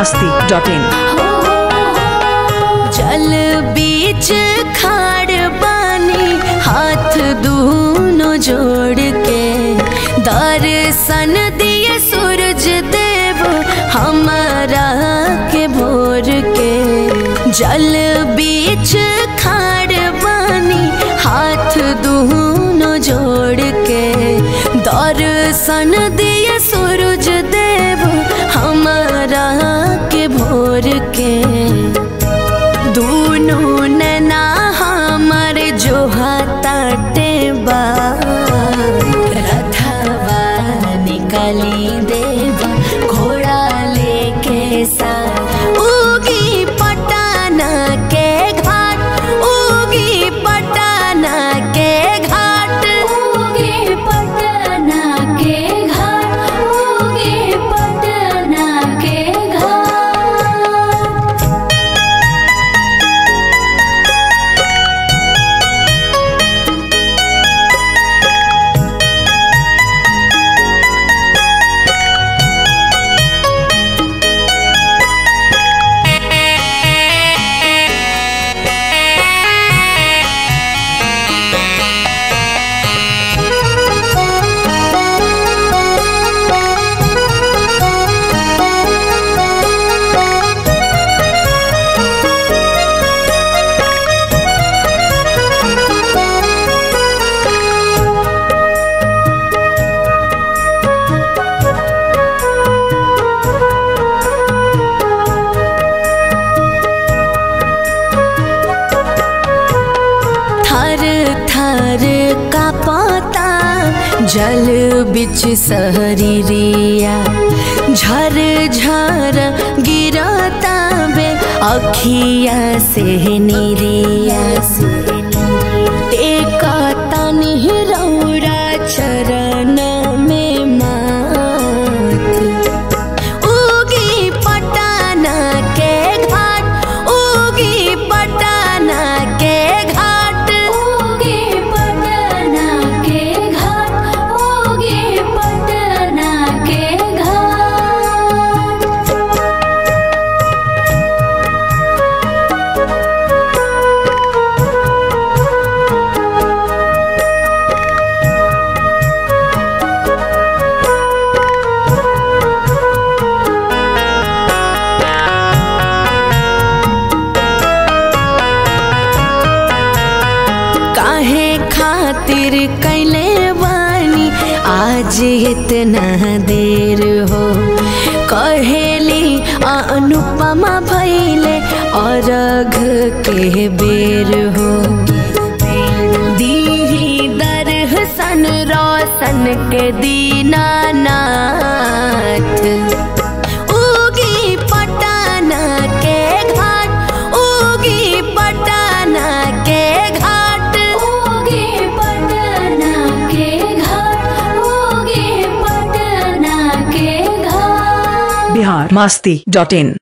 masti dot in. जल बीच खाड़ बानी हाथ दूनो जोड़ के दर्शन दिए सूरज देव हमारा के भोर के जल बीच खाड़ बानी हाथ दूनो जोड़ के दर्शन दिए सूरज देव हमारा के भोर के दोनों नैना हमर जो हाथे बा रथवा निकली देवा घोड़ा लेके सा उगी पटाना के घाट उगी पटाना के घाट उगी पटना के घाट उगी पटना के घाट थर थर का पाता जल बिच सहरिया झर झर गिरता बे अखिया से निरिया से टेका तनि रौरा चरण में माथ उगी पटाना के घाट उगी पटाना के घाट उगी पटाना के घाट उगी पटाना के घाट काहे खातिर कैले बानी आज इतना देर हो कहेली अनुपमा भैले अरघ के बेर हो दीही दर्शन रोशन के दीनानाथ उगी पटाना के घाट उगी पटाना के घाट उगी पटाना के घाट उगी पटाना के घाट Bihar masti dot in.